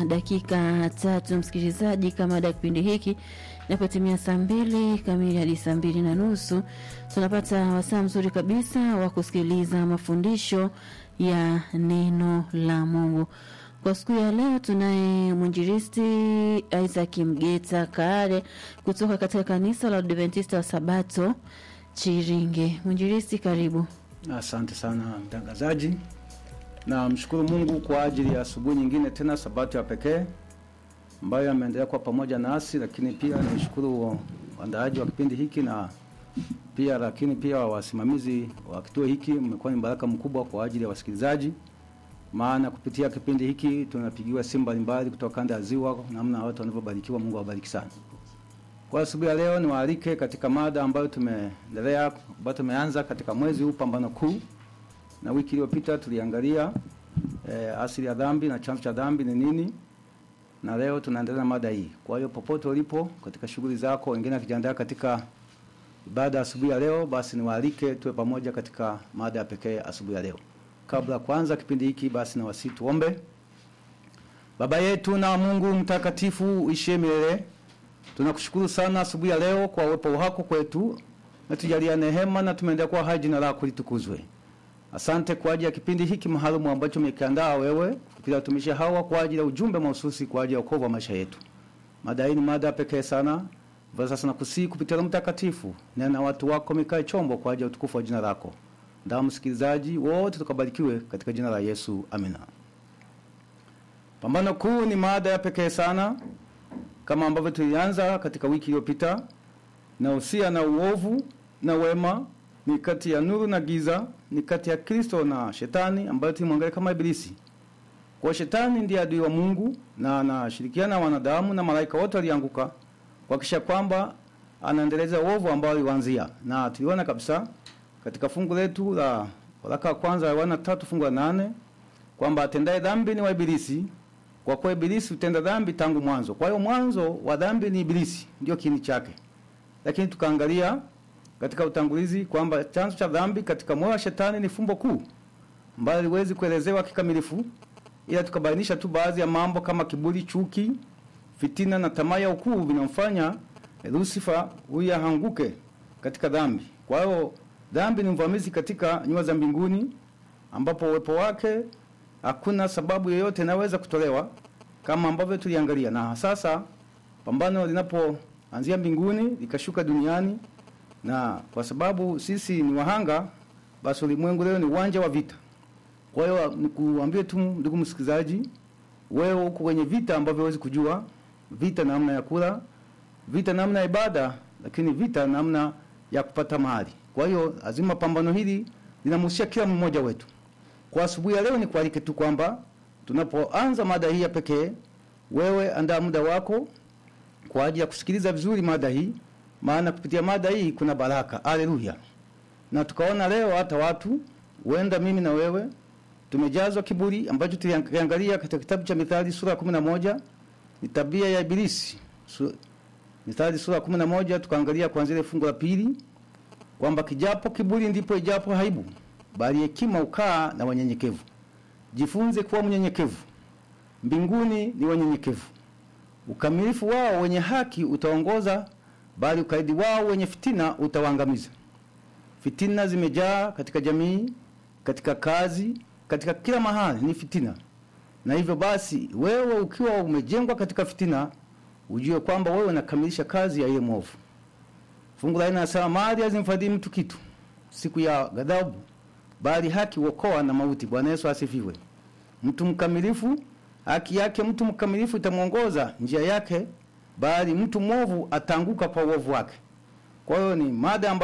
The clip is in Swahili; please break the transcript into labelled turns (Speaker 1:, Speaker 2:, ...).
Speaker 1: dakika tatu, msikilizaji, kama ada ya kipindi hiki inapotimia saa mbili kamili hadi saa mbili na nusu tunapata wasaa mzuri kabisa wa kusikiliza mafundisho ya neno la Mungu. Kwa siku ya leo tunaye mwinjilisti Isaac Mgeta Kaare kutoka katika kanisa la Adventista wa Sabato Chiringe. Mwinjilisti, karibu.
Speaker 2: Asante sana mtangazaji, na mshukuru Mungu kwa ajili ya asubuhi nyingine tena, sabato ya pekee ambayo ameendelea kuwa pamoja nasi, lakini pia nimshukuru waandaaji wa kipindi hiki na pia lakini pia wasimamizi wa kituo hiki. Mmekuwa ni baraka mkubwa kwa ajili ya wasikilizaji, maana kupitia kipindi hiki tunapigiwa simu mbalimbali kutoka kanda ya Ziwa, namna watu wanavyobarikiwa. Mungu awabariki sana. Kwa asubuhi ya leo niwaalike katika mada ambayo tumeendelea ambayo tumeanza katika mwezi huu pambano kuu, na wiki iliyopita tuliangalia eh, asili ya dhambi na chanzo cha dhambi ni nini, na leo tunaendelea na mada hii. Kwa hiyo popote ulipo katika shughuli zako, wengine wakijiandaa katika ibada asubuhi ya leo, basi niwaalike tuwe pamoja katika mada ya pekee asubuhi ya leo. Kabla ya kuanza kipindi hiki, basi na wasi tuombe. Baba yetu na Mungu mtakatifu uishie milele Tunakushukuru sana asubuhi ya leo kwa uwepo wako kwetu, na tujalia neema na tumeendelea kuwa hai, jina lako litukuzwe. Asante kwa ajili ya kipindi hiki maalum ambacho umekiandaa wewe kupitia watumishi hawa kwa ajili ya ujumbe mahususi kwa ajili ya wokovu wa maisha yetu. Mada hii ni mada pekee sana. Kwa sasa nakusihi kupitia Roho Mtakatifu, nena watu wako mikae chombo kwa ajili ya utukufu wa jina lako. Ndio msikilizaji wote tukabarikiwe katika jina la Yesu. Amina. Pambano kuu ni mada ya pekee sana kama ambavyo tulianza katika wiki iliyopita, na usia na uovu na wema ni kati ya nuru na giza, ni kati ya Kristo na Shetani, ambayo tulimwangalia kama Ibilisi. Kwa Shetani ndiye adui wa Mungu na anashirikiana na wanadamu na malaika wote walianguka kuhakikisha kwamba anaendeleza uovu ambao alianzia, na tuliona kabisa katika fungu letu la waraka wa kwanza wa Yohana tatu fungu la nane kwamba atendaye dhambi ni wa Ibilisi kwa kuwa Ibilisi hutenda dhambi tangu mwanzo. Kwa hiyo mwanzo wa dhambi ni Ibilisi, ndio kiini chake. Lakini tukaangalia katika utangulizi kwamba chanzo cha dhambi katika moyo wa shetani ni fumbo kuu ambalo liwezi kuelezewa kikamilifu, ila tukabainisha tu baadhi ya mambo kama kiburi, chuki, fitina na tamaa ya ukuu vinamfanya Lucifer huyu ahanguke katika dhambi. Kwa hiyo dhambi ni mvamizi katika nyua za mbinguni ambapo uwepo wake hakuna sababu yoyote inaweza kutolewa kama ambavyo tuliangalia. Na sasa pambano linapoanzia mbinguni likashuka duniani, na kwa sababu sisi ni wahanga, basi ulimwengu leo ni uwanja wa vita. Kwa hiyo nikuambie tu ndugu msikilizaji, wewe uko kwenye vita ambavyo huwezi kujua, vita namna ya kula, vita namna ya ibada, lakini vita namna ya kupata mahali. Kwa hiyo lazima pambano hili linamhusia kila mmoja wetu. Kwa asubuhi ya leo ni kualike tu kwamba tunapoanza mada hii ya pekee, wewe andaa muda wako kwa ajili ya kusikiliza vizuri mada hii, maana kupitia mada hii kuna baraka. Haleluya! Na tukaona leo hata watu huenda mimi na wewe tumejazwa kiburi, ambacho tuliangalia katika kitabu cha Mithali sura ya 11 ni tabia ya Ibilisi. Su, Mithali sura ya 11 tukaangalia kuanzia ile fungu la pili kwamba kijapo kiburi ndipo ijapo haibu bali hekima ukaa na wanyenyekevu. Jifunze kuwa mnyenyekevu. Mbinguni ni wanyenyekevu. Ukamilifu wao wenye haki utaongoza, bali ukaidi wao wenye fitina utawaangamiza. Fitina zimejaa katika jamii, katika kazi, katika kila mahali ni fitina. Na hivyo basi, wewe ukiwa umejengwa katika fitina, ujue kwamba wewe unakamilisha kazi ya ile mwovu. Fungu la nne nasema mali hazimfadhili mtu kitu siku ya ghadhabu bali haki uokoa na mauti. Bwana Yesu asifiwe. Mtu mkamilifu, haki yake mtu mkamilifu itamwongoza njia yake, bali mtu mwovu ataanguka kwa uovu wake. Kwa hiyo ni mada ambayo